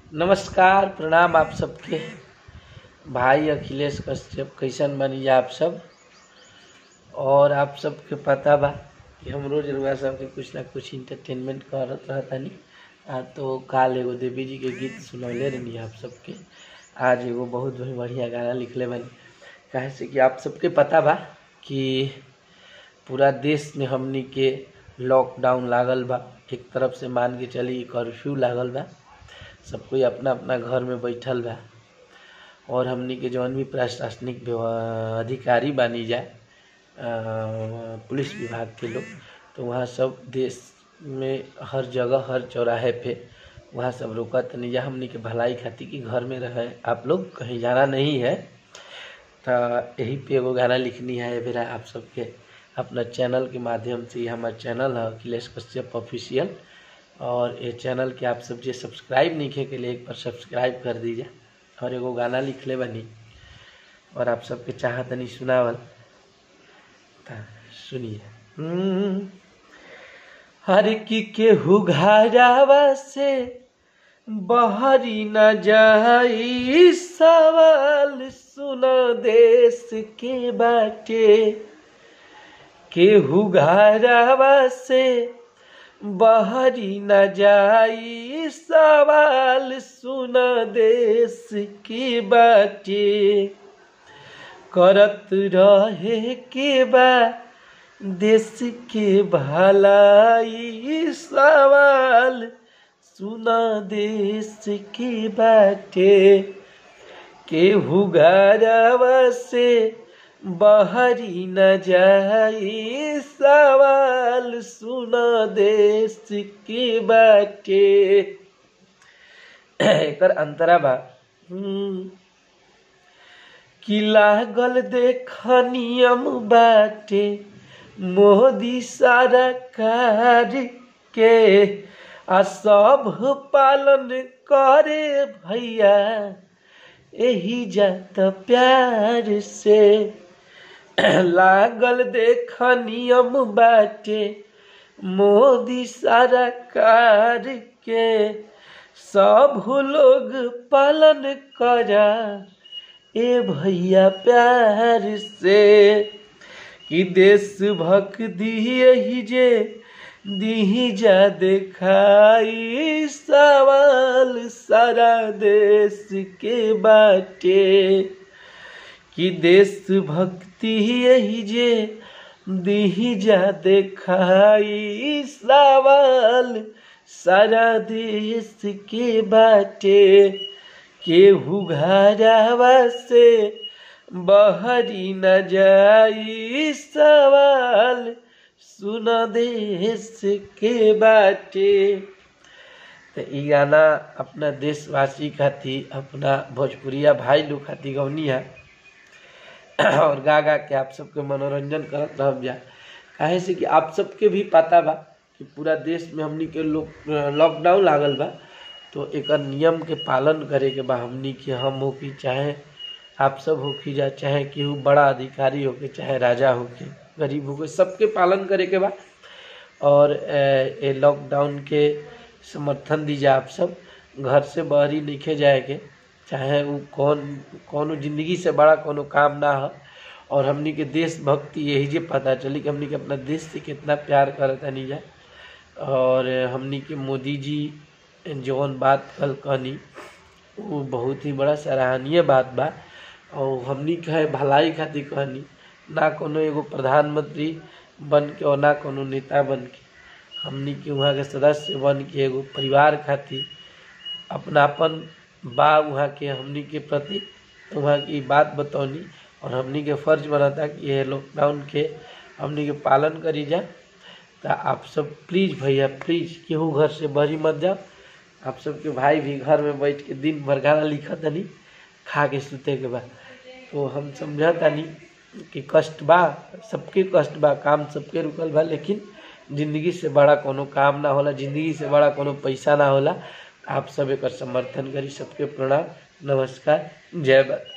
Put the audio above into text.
नमस्कार प्रणाम आप सबके भाई अखिलेश कश्यप कैसन बनी आप सब और आप सबके पता बा कि हम रोज रुआ सबके कुछ ना कुछ इंटरटेनमेंट करत रहतानी आ तो काल एगो देवी जी के गीत सुनौले रहनी आप सबके आज एगो बहुत ही बढ़िया गाना लिखले बानी काहे से कि आप सबके पता बा कि पूरा देश में हमनी के लॉकडाउन लागल बा एक तरफ से मान के चली कर्फ्यू लागल बा सब कोई अपना अपना घर में बैठल बा और हमनी के जौन भी प्रशासनिक व्यव- अधिकारी बानी जा अ, पुलिस विभाग के लोग तो वहाँ सब देश में हर जगह हर चौराहे पे वहाँ सब रोका तनी जा हमनी के भलाई खातिर कि घर में रहे आप लोग कहीं जाना नहीं है तो यही पे एगो गाना लिखनी है फिर आप सबके अपना चैनल के माध्यम से ये हमारा चैनल है अखिलेश कश्यप ऑफिशियल और ये चैनल के आप सब जे सब्सक्राइब नहीं किए के लिए एक बार सब्सक्राइब कर दीजिए और एगो गाना लिखले बनी और आप सबके चाहतनी सुनावल ता सुनिए हम्म, हर की केहू घरावा से बहरी न जाई सवाल सुन देश के बाटे केहू घरावा से बहरी न जाई सवाल सुन देश की बाटे करत रहे के बा देश के भलाई सवाल सुन देश के बाटे केहू घरवा से बहरी न जाई सवाल सुन देश के बाटे एकर अंतरा बा हम्म, कि लागल देख नियम बाटे मोदी सरकार के आ सब पालन करे भैया एही जात प्यार से लागल देख नियम बाटे मोदी सरकार के सब लोग पालन करा ए भैया प्यार से कि देश भक्ति यही जे दीही जा देखाई सवाल सारा देश के बाटे कि देश भक्ति यही जे दीही जा देखाई सवाल सारा देश के बाटे केहू घरावा से बहरी न जाई सवाल सुन देश के बाटे तो ई गाना अपना देशवासी खातिर अपना भोजपुरिया भाई लोग खातिर गौनी है और गा गा के आप सबके मनोरंजन करत रह जा काहे से कि आप सबके भी पता बा कि पूरा देश में हमनी के लोग लॉकडाउन लागल बा तो एक नियम के पालन करे के बा हमनी के हम हो कि चाहे आप सब हो कि जा चाहे केहू बड़ा अधिकारी हो के चाहे राजा हो के गरीब हो के सबके पालन करे के बा और अ, ये लॉकडाउन के समर्थन दीजिए आप सब घर से बाहरी लिखे जाए के चाहे वो कौन कौनो जिंदगी से बड़ा कोनो काम ना हो और हमनी के देशभक्ति यही जे पता चली कि हमनी के अपना देश से कितना प्यार करता नहीं जा और हमनी के मोदी जी जौन बात कल कहनी वो बहुत ही बड़ा सराहनीय बात बा और हमनी कहे भलाई खातिर कहनी ना कोनो एगो प्रधानमंत्री बन के और ना कोनो नेता बन के हमनी के वहाँ के सदस्य बन के एगो परिवार खातिर अपनापन बा वहाँ के हमनी के प्रति वहाँ की बात बतौनी और हमनी के फर्ज बनता कि ये लॉकडाउन के हमनी के पालन करी जा तो आप सब प्लीज़ भैया प्लीज़ केहू घर से बहरी मत जाओ आप सबके भाई भी घर में बैठ के दिन भर गाना लिखत तनी खा के सुते के बाद तो हम समझतानी कि कष्ट बा सबके कष्ट बा काम सबके रुकल बा लेकिन जिंदगी से बड़ा कोनो काम ना होला जिंदगी से बड़ा कोनो पैसा ना होला आप सब एकर समर्थन करी सबके प्रणाम नमस्कार जय भारत